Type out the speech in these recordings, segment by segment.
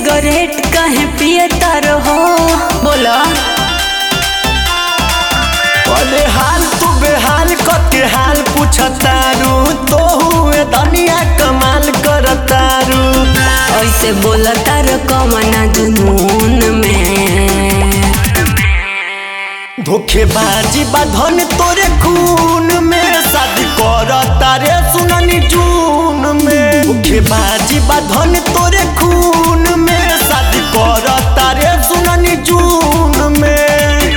cigarette कहे पियता रहो बोला अरे हाल तू बेहाल कके हाल पूछतारू तो हुए दुनिया कमाल करतारू ऐसे बोलता रो कमना जुनून में धोखेबाजी बाधन तोरे खून में शादी करता रे सुननी जून में धोखेबाजी बाधन तोरे खून में शादी करता रे सुननी जून में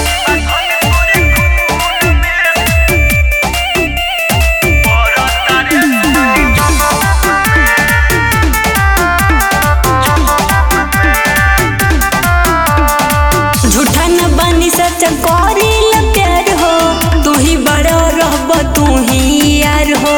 झूठा न बनी सच करी प्यार हो तू ही बड़ा रहब तू ही यार हो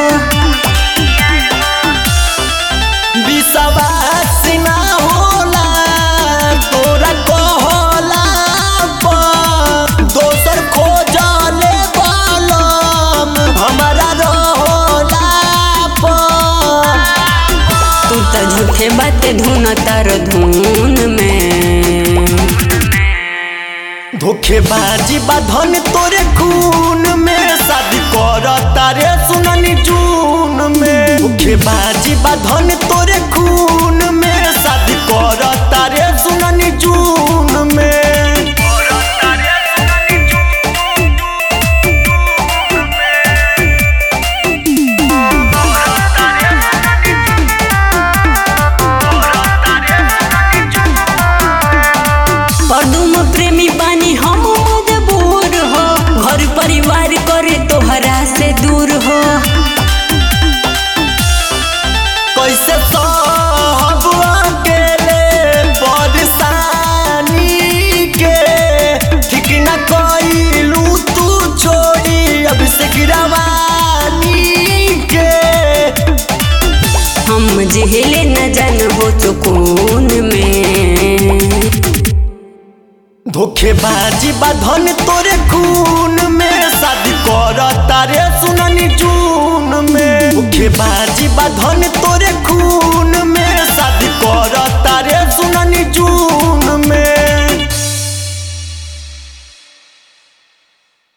विश्वास ना होला तोरा कहला पर दोसर खोजले बलम हमारा रहला पर तू तो झूठे बाते धुन तार धुन में धोखेबाजी बाधन तोरे खून में शादी करता रे सुननी जून में धोखेबाजी बाधन तोरे खून में शादी करता रे सुननी जून में पदुम प्रेमी बानी हम मजबूर हो घर परिवार करे तोहरा से दूर हो कैसे सहब अकेले परेशानी के ठीक न कइलू तू छोड़ी अब से गिरवानी के हम जिहले न जान हो सुकून में धोखेबाजी बाधन तोरे खून में शादी करता रे सुननी जून में धोखेबाजी बाधन तोरे खून